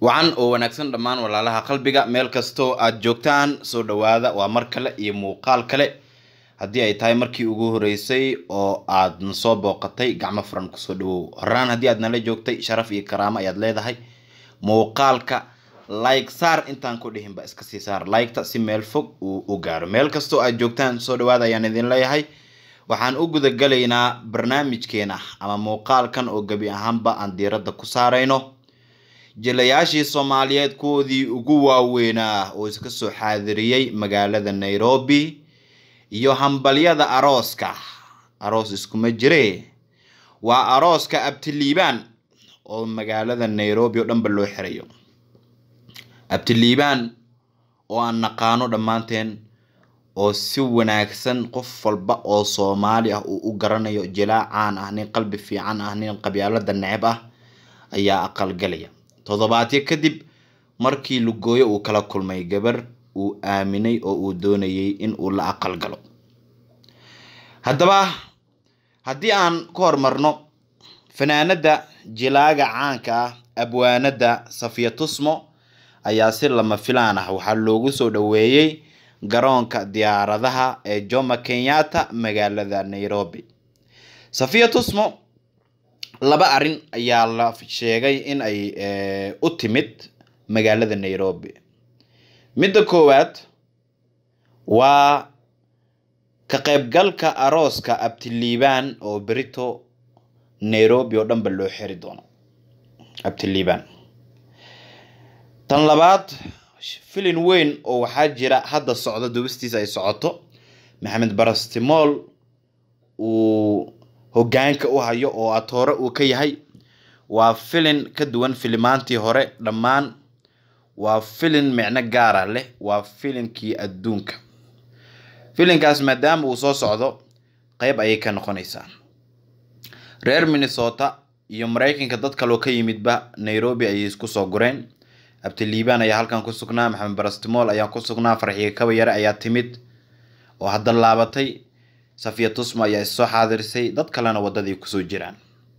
wacan oo wanaagsan dhammaan walaalaha qalbiga meel kastoo aad joogtaan soo dhawaada waa mar kale iyo muuqaal kale haddii ay tahay markii ugu horeysay oo aad na soo booqatay gacmo furan kusoo dhawow horaan haddii aad nala joogtay sharaf iyo karaamo ayaad leedahay muuqaalka like saar intaan ku dhihinba iska sii saar liketa si meel fog uu u gaaro meel kastoo aad joogtaan soo dhawaada ayaan idin leeyahay waxaan u gudagalaynaa barnaamijkeena ama muuqaalkan oo gebi ahaanba aan diiradda ku saarayno jilayaashii soomaaliyeed kuwoodii ugu waaweynaa oo iska soo xaadiriyey magaalada nairobi iyo hambalyada arooska aroos iskuma jire waa arooska abtiliibaan oo magaalada nairobi oo dhanba loo xirayo abtiliibaan oo aan naqaano dhammaanteen oo si wanaagsan qof walba oo soomaali ah uu u garanayo jilaa caan ah nin qalbi fiican ah nin qabyaalada neceb ah ayaa aqalgalaya toddobaadyo kadib markii lugooyo uu kala kulmay gabar uu aaminay oo uu doonayay in uu la aqal galo haddaba haddii aan ku hormarno fanaanada jilaaga caanka ah abwaanada safiya tusmo ayaa si lama filaan ah waxaa loogu soo dhaweeyey garoonka diyaaradaha ee jomo kenyatta magaalada nairobi safiya tusmo laba arrin ayaa la sheegay in ay u timid magaalada nairobi midda koowaad waa ka qaybgalka arooska abtiliibaan oo berito nairobi oo dhanba loo xiri doono abtiliibaan tan labaad filin weyn oo waxaa jira hadda socdo dubistiisa ay socoto maxamed barastimool uu hogaanka u hayo oo atoore uu ka yahay waa filin ka duwan filimaantii hore dhammaan waa filin micno gaara leh waa filinkii adduunka filinkaas maadaama uu soo socdo qeyb ayay ka noqonaysaa reer minnesota iyo mareykanka dad kaloo ka yimidba nairobi ayay isku soo gureen abtiliibaan ayaa halkan ku sugnaa maxamed barastimool ayaa ku sugnaa farxiga kabayare ayaa timid oo hadda laabatay safiya tusmo ayaa issoo xaadirisay dad kalena wadadii kusoo jiraan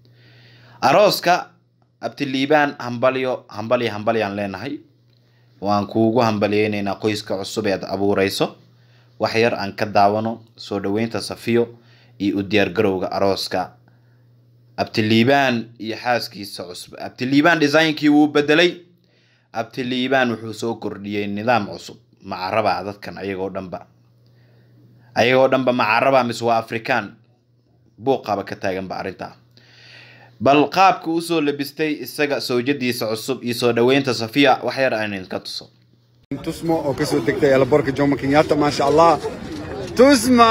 arooska abtiliibaan hambalyo hambalyo hambalyaan leenahay waan kuugu hambalyeyneynaa qoyska cusub ee aad abuureyso wax yar aan ka daawano soo dhaweynta safiyo iyo u diyaargarowga arooska abtiliibaan iyo xaaskiisa cusub abtiliibaan designkii wuu bedelay abtiliibaan wuxuu soo kordhiyey nidaam cusub macaraba dadkan ayagoo dhanba ayagoo dhanba macaraba mise waa afrikaan buuqaba ka taaganba arrintaa bal qaabka usoo labistay isaga sawjadiisa cusub iyo soo dhaweynta safiya wax yar aan idinka tuso tusmo oo kasoo degtay eelaboorka jomo kenyatta maasha allah tusma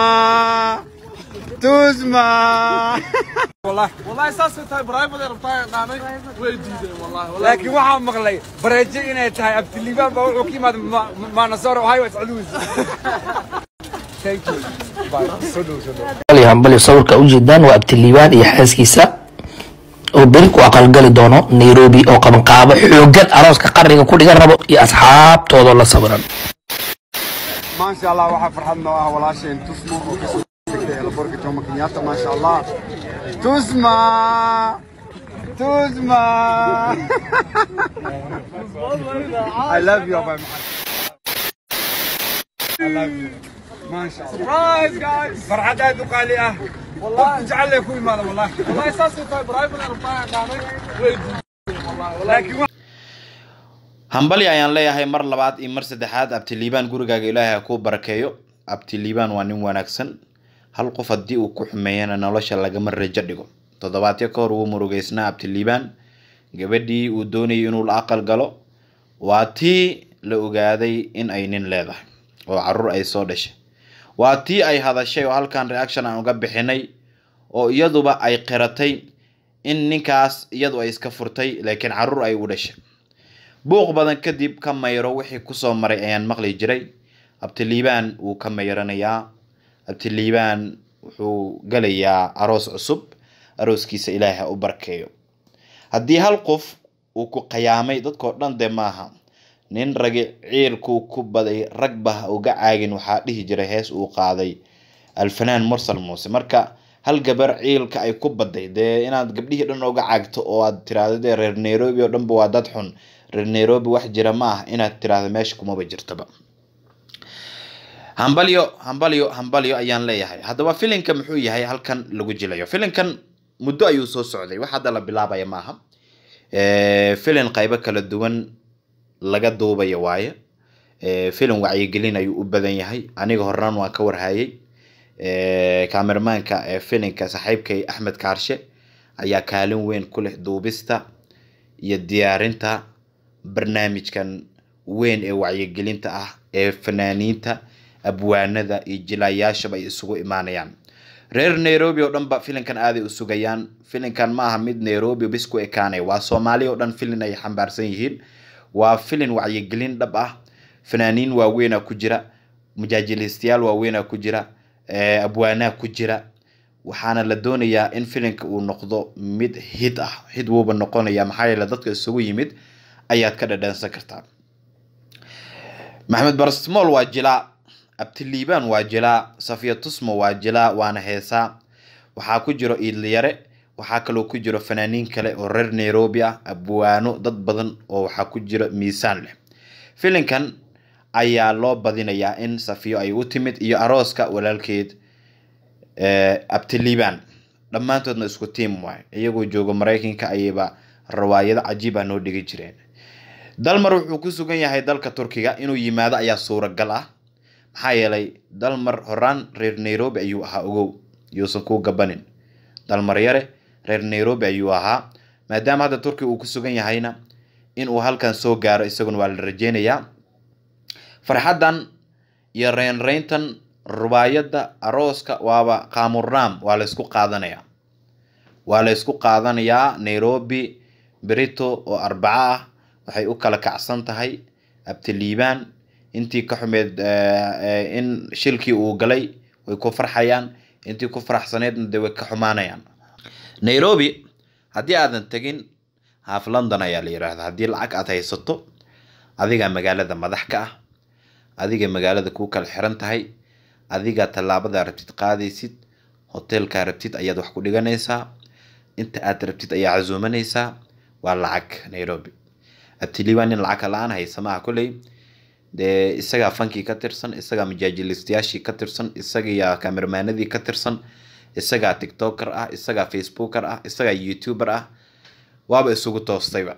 tusma والله اساسا تاي برايفت ربطاي قانay way diiday wallahi wallahi laakiin waxaa maqlay bareejo inay tahay abtiliibaan baa wuxuu ka yimaada maanasoor waxay waa iscaluus thank you bye soo dhow soo dhow hambali sawirka ujeedaan waa abtiliibaan iyo xaaskiisa oo beri ku aqalgali doono nairobi oo qabanqaabo xoogan arooska qarniga ku dhigan rabo iyo asxaabtooda la sawiran maasha allah waxaa farxad noo ah walaasheen tusmo oo kasoo degtay eelaboorka jomo kenyatta maasha allah tusma tusma I love you bye I love you maasha allah surprise guys farxad aad u qaali ah والله جعل لي كل ماذا والله والله اساسا تاي برايفت ربطاي قانay way diiday wallahi لكن hambali ayaan leeyahay mar labaad iyo mar saddexaad abtiliibaan gurigaaga ilaahay ha kuu barakeeyo abtiliibaan waa nin wanaagsan hal qof haddii uu ku xumeeyana nolosha lagama rajo dhigo toddobaadyo ka hor wuu murugeysnaa abtiliibaan gabadhii uu doonayay inuu la aqal galo waa tii la ogaaday in ay nin leedahay oo caruur ay soo dhashay waa tii ay hadashay oo halkan reaction aan uga bixinay oo iyaduba ay qiratay in ninkaas iyadu ay iska furtay laakiin caruur ay u dhashay buuq badan kadib ka mayro wixii kusoo maray ayaan maqli jiray abtiliibaan wuu ka mayranayaa abtiliibaan wuxuu galayaa aroos cusub arooskiisa ilaahay ha u barkeeyo haddii hal qof uu ku qayaamay dadkao dhan dee maaha nin ragi ciilkuu ku baday ragba ha uga caagin waxaa dhihi jiray hees uu qaaday alfanaan mursal muuse marka hal gabar ciilka ay ku baday dee inaad gabdhihii dhan uga caagto oo aad tiraahdo dee reer nairobi oo dhanba waa dad xun reer nairobi wax jira ma ah inaad tiraahdo meesha kumaba jirtaba hambalyo hambalyo hambalyo ayaan leeyahay haddaba filinka muxuu yahay halkan lagu jilayo filinkan muddo ayuu soo socday wax hadda la bilaabaya maaha filin qaybo kala duwan laga duubayo waaye filin wacyigelin ayuu u badan yahay aniga horaan waan ka warhayay kameramaanka filinka saaxiibkay axmed kaarshe ayaa kaalin weyn ku leh duubista iyo diyaarinta barnaamijkan weyn ee wacyigelinta ah ee fanaaniinta abwaanada iyo jilayaashaba ay isugu imaanayaan reer nairobi oo dhanba filinkan aaday u sugayaan filinkan ma aha mid nairobi bis ku ekaanay waa soomaali oo dhan filin ay xambaarsan yihiin waa filin wacyigelin dhab ah fanaaniin waaweynaa ku jira mujaajilistayaal waaweynaa ku jira abwaanaa ku jira waxaana la doonayaa in filinka uu noqdo mid hid ah hid wuuba noqonaya maxaa yeele dadka isugu yimid ayaad ka dhadhansan kartaa maxamed barasmool waa jilaa abtiliibaan waa jilaa safiya tusmo waa jilaa waana heesaa waxaa ku jiro iidliyare waxaa kaloo ku jiro fanaaniin kale oo reer nairobi ah abwaano dad badan oo waxaa ku jiro miisaan leh filinkan ayaa loo badinayaa in safiyo ay u timid iyo arooska walaalkeed abtiliibaan dhammaantoodna isku tiim waay iyagoo jooga maraykanka ayayba rawaayado cajiib ah noo dhigi jireen dalmar wuxuu ku sugan yahay dalka turkiga inuu yimaado ayaa suuragal ah maxaa yeelay dalmar horaan reer nairobi ayuu ahaa ogow yuusan kuu gabanin dalmar yare reer nairobi ayuu ahaa maadaama hadda turkiga uu ku sugan yahayna inuu halkan soo gaaro isaguna waa la rajeynayaa farxaddan iyo reynreyntan rubaayadda arooska waaba qaamuraam waa laysku qaadanayaa waa laysku qaadanayaa nairobi berito oo arbaco ah waxay u kala kacsan tahay abtiliibaan intii ka xumeed in shilkii uu galay way ku farxayaan intii ku faraxsaneedna de way ka xumaanayaan nairobi haddii aadan tegin half london ayaa la yidhaahdaa haddii lacag aad haysato adigaa magaalada madax ka ah adiga magaalada kuu kala xiran tahay adigaa tallaabada rabtid qaadaysid hoteelkaa rabtid ayaad wax ku dhiganaysaa inta aad rabtid ayaa casuumanaysaa waa lacag nairobi abtiliibaan nin lacag la-aan haysa maaha kolley dee isagaa fankii ka tirsan isagaa majaajilistayaashii ka tirsan isagaa kameramaanadii ka tirsan isagaa tiktoker ah isagaa facebooker ah isagaa youtuber ah waaba isugu toostayba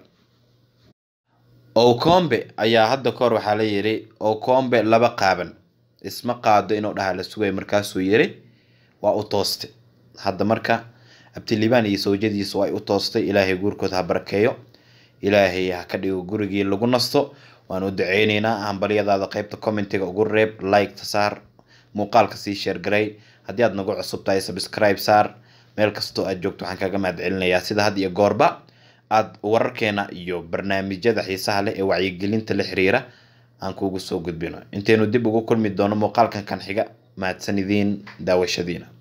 okombe ayaa hadda kahor waxaa la yidhi okombe laba qaaban isma qaado inuu dhaha la sugay markaasuu yiri waa u tooste hadda marka abtiliibaan iyo sawjadiisu ay u toostay ilaahay guurkooda ha barakeeyo ilaahay ha ka dhigo gurigii lagu nasto waan u duceyneynaa hambalyadaada qeybta commentiga ugu reeb like-ta saar muuqaalka sii sheergaray haddii aad nagu cusub tahay subscribe saar meel kastoo aad joogto waxaan kaga mahad celinayaa sida had iyo goorba aad wararkeena iyo barnaamijyada xiisaha leh ee wacyigelinta la xiriira aan kuugu soo gudbino intaynu dib ugu kulmi doono muuqaalkan kan xiga mahadsan idiin daawashadiina